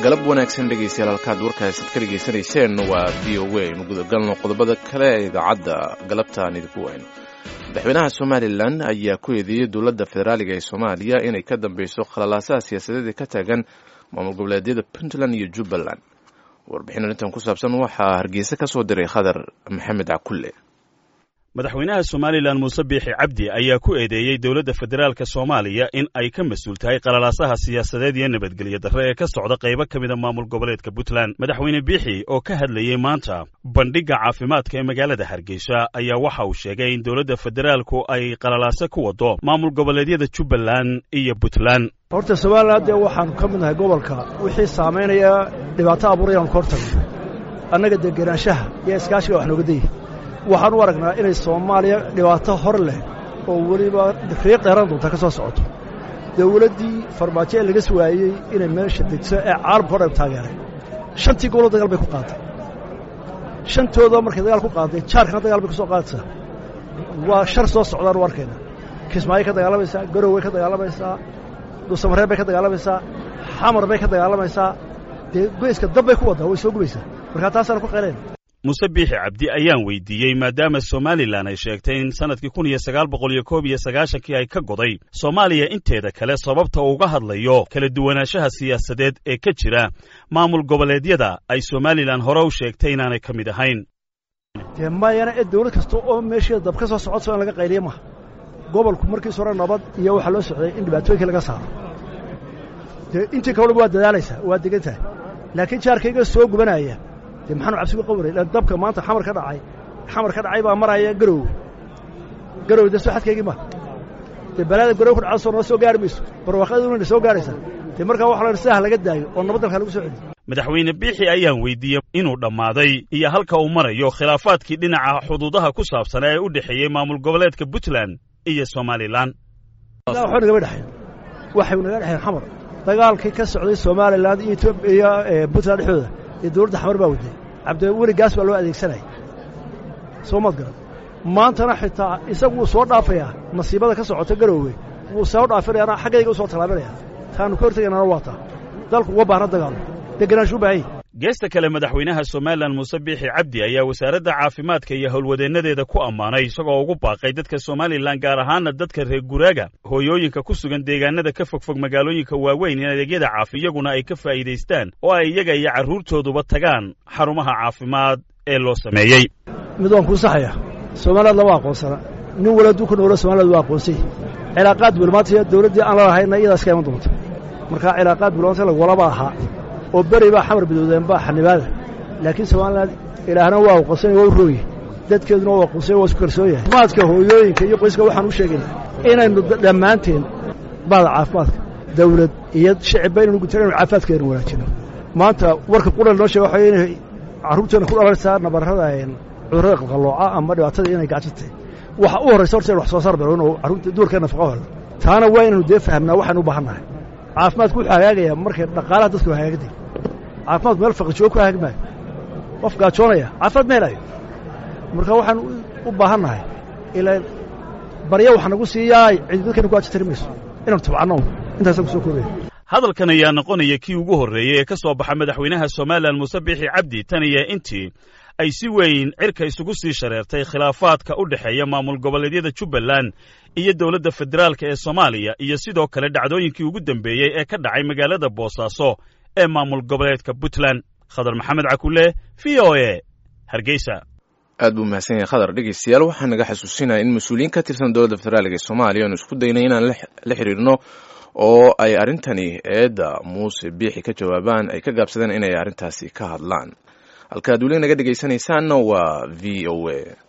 galab wanaagsan dhegaystayaal halkaad warkaasid ka dhegaysanayseen waa v o a inu gudagalno qodobada kale ee idaacadda galabtaan idinku wayno madaxweynaha somalilan ayaa ku eedeeyey dowladda federaaliga ee soomaaliya inay ka dambeyso khalalaasaha siyaasadeed ee ka taagan maamul goboleedyada puntland iyo jubbaland warbixin arrintan ku saabsan waxaa hargeysa ka soo diray khadar maxamed cakulle madaxweynaha somalilan muuse biixi cabdi ayaa ku eedeeyey dowladda federaalka soomaaliya in ay ka mas-uul tahay qalalaasaha siyaasadeed iyo nabadgelyo darre ee ka socda qaybo ka mida maamul goboleedka puntland madaxweyne biixi oo ka hadlayey maanta bandhigga caafimaadka ee magaalada hargeysa ayaa waxa uu sheegay in dowladda federaalku ay qalalaaso ku waddo maamul goboleedyada jubbaland iyo puntland horta somalilan dee waxaanu ka mid nahay gobolka wixii saamaynaya dhibaato abuurayaanu ka hortagno annaga degenaanshaha iyo iskaashiga wax nooga daya waxaan u aragnaa inay soomaaliya dhibaato hor leh oo weliba riiq dheeran doonta ka soo socoto dawladdii farmaajo ee laga suwaayey inay meesha degso ee caalamka o dhan taageeray shantii goboloo dagaal bay ku qaaday shantooda markay dagaal ku qaaday jaarkana dagaal bay ku soo qaadaysaa waa shar soo socdaan u arkayna kismaayo ka dagaalamaysaa garoway ka dagaalamaysaa dhuusamareeb bay ka dagaalamaysaa xamar bay ka dagaalamaysaa dee goyska dab bay ku waddaa way soo gubaysaa markaa taasaana ku qaylayn muuse biixi cabdi ayaan weydiiyey maadaama somalilan ay sheegtay in sannadkii kun iyo sagaal boqol iyo koob iyo sagaashankii ay ka goday soomaaliya inteeda kale sababta uga hadlayo kala duwanaanshaha siyaasadeed ee ka jira maamul goboleedyada ay somalilan hore u sheegtay inaanay ka mid ahayn dee mayana ee dawlad kasta oo meesheeda dab ka soo socodso in laga qayliya maha gobolku markiis hore nabad iyo waxaa loo socday in dhibaatooyinkii laga saaro dee intii kaleba waa dadaalaysaa waa degan tahay laakiin jaarkayga soo gubanaya dee maxaanu cabsi uga qabanay lan dabka maanta xamar ka dhacay xamar ka dhacay baa maraya garowe garowe dee soo xadkaygii ma dee balaada garowe ku dhacda soo noo soo gaari mayso barwaaqaduna soo gaaraysaa dee markaa waxa la sidaha laga daayo oo nabadalka lagu soo celiyo madaxweyne biixi ayaan weydiiyey inuu dhammaaday iyo halka uu marayo khilaafaadkii dhinaca xuduudaha ku saabsanaa ee u dhexeeyey maamul goboleedka puntland iyo somalilan waxba nagama dhexayn waxay naga dhexayn xamar dagaalkii ka socday somalilan iyo etoobiya iyo puntland dhexdooda dee dawladda xamar baa waday cabdiweli gaas baa loo adeegsanaya soo maad garan maantana xitaa isagu wuu soo dhaafayaa nasiibada ka socota garoowe wuu soo dhaafinayaana xaggayga u soo tallaabinaya taanu ka hortegaynana waa taa dalku uga baahna dagaalo degenaanshu u baahan yahy geesta kale madaxweynaha somalilan muuse biixi cabdi ayaa wasaaradda caafimaadka iyo howlwadeennadeeda ku ammaanay isagoo ugu baaqay dadka somalilan gaar ahaana dadka reer guraaga hooyooyinka ku sugan deegaanada ka fogfog magaalooyinka waaweyn in adeegyada caafi iyaguna ay ka faa'iidaystaan oo ay iyaga iyo carruurtooduba tagaan xarumaha caafimaad ee loo sameeyey mid waan kuu saxaya somaliland lama aqoonsana nin wala hadduu ku noolo somaliland waa aqoonsay cilaaqaad wilmaantaiyo dawladdii aan la lahayna iyadaas ka iman doonta markaa cilaaqaad wilmaanta lagwalaba ahaa oo beri baa xamar bidoodeen baa xanibaada laakiin somalilan ilaahna waa aqoonsany waa u rooye dadkeeduna waa aqoonsany waa isku kalsoon yahay maadka hooyooyinka iyo qoyska waxaan u sheegayna inaynu dhammaanteen baada caafimaadka dawlad iyo shicibba inaynu gutan inu caafimaadkeenu wanaajino maanta warka qudhal noo sheega waxa inay carruurteena ku dhalanaysaa nabarrada cudurrada qalqallooca ama dhibaatada inay gacjirtay waxa u horraysa horta in wax soo saar beero inuu carruurta duurka nafaqo helo taana waa inaynu dee fahamnaa waxaynu u baahan nahay caafimaadku wuxuu hagaagayaa markay dhaqaalaha dadku hagaagday caafimaadku meel faqijoogo ku hagaagi maayo qof gaajoonaya caafimaad ma helayo marka waxaan u baahan nahay ilaa barya waxa nagu siiyaay cidi dadkayna ku ajitari mayso inaan tabcanno intaasaan ku soo koobaya hadalkan ayaa noqonaya kii ugu horreeyey ee ka soo baxa madaxweynaha somalilan muuse biixi cabdi tan iyo intii ay si weyn cirka isugu sii shareertay khilaafaadka u dhexeeya maamul goboleedyada jubbaland iyo dowladda federaalka ee soomaaliya iyo sidoo kale dhacdooyinkii ugu dambeeyey ee ka dhacay magaalada boosaaso ee maamul goboleedka puntland khadar maxamed cakulle v o e hargeysa aad buu mahadsan yahay khadar dhegeystayaal waxaa naga xasuusinaya in mas-uuliyiin ka tirsan dowladda federaalka ee soomaaliya aanu isku daynay inaan la xiriirno oo ay arrintani eedda muuse biixi ka jawaabaan ay ka gaabsadeen inay arrintaasi ka hadlaan halkaad weli naga dhegaysanaysaanna waa v o a